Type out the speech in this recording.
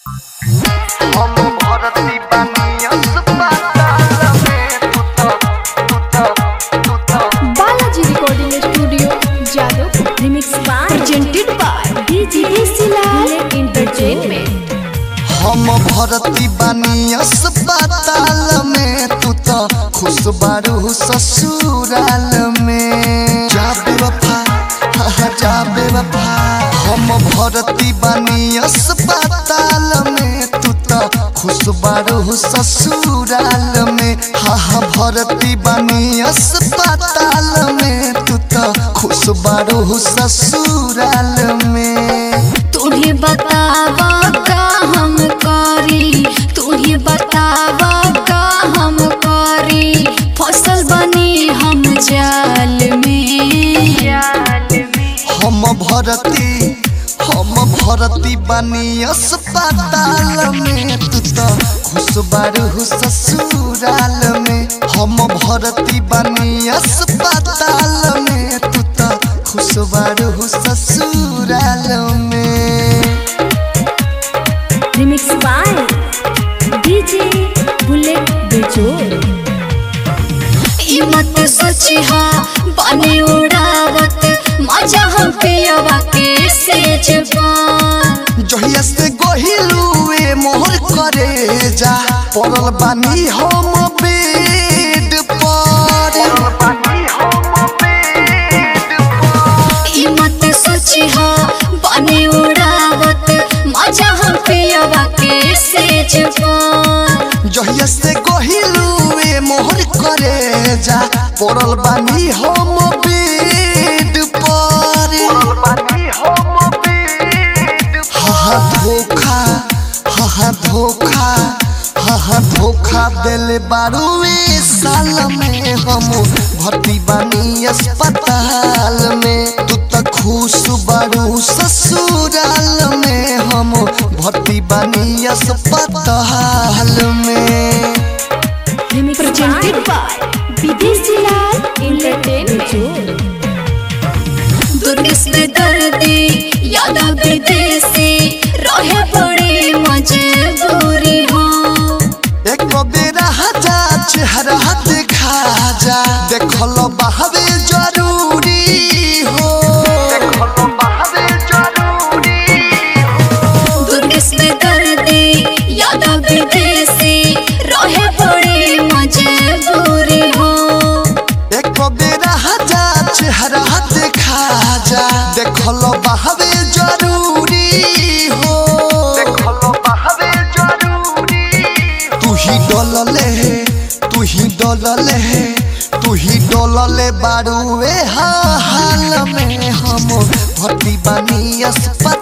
हम भरती बानी अस्पताल में तू तो तू तो तू तो Balaji recording studio Jadav remix by presented by DJ सिलाल एंटरटेनमेंट हम भरती बानी अस्पताल में तू तो खुश बारू ससुराल में जा बेवफा हाँ हाँ, जा बेवफा हम भरती बानी अस्पताल में तू तो खुश बारू ससुराल में हाँ हाँ भरती बानी अस्पताल में तू तो खुश बारू ससुराल में तुम्हें बतावा का हम करी तुम्हें बतावा का हम करी फसल बनी हम जाल में जाल में हम भरती हम भरती बानी अस्पताल में तू तो खुश बारू ससुराल में हम भरती बानी अस्पताल में तू तो खुश बारू ससुराल में रिमिक्स बाय डीजे बुलेट बेजोर ई मत सोची हा बने उड़ावत मजा हम पियवा के सेज जहिया से गहिलुए मोहर करे जा पड़ल बानी हम बेड पर ई मत सोची हा बने उड़ावत मजा हम पियवा के सेज जहिया से गहिलुए मोहर करे जा पड़ल बानी हम बेड पर हा धोखा हा धोखा हा धोखा दिल बारुए साल में हम भर्ती बानी अस्पताल में तू तो खुश बारू ससुराल में हम भर्ती बानी अस्पताल में प्रेजेंटेड बाय विदेशी लाल एंटरटेनमेंट दुर्गस में दर्दी यादा विदेशी रहे बड़ी मजबूरी हो एक बेरा जा चेहरा देखा जा देखल बहवे जरूरी हो दुर्गस में दर्दी यादा विदेशी रहे बड़ी मजबूरी हो एक बेरा जा चेहरा देखा जा देखल बहवे जरूरी हो तू ही डलले तू ही डलले तू ही डलले बारूए हाल में हम भर्ती बानी अस्पताल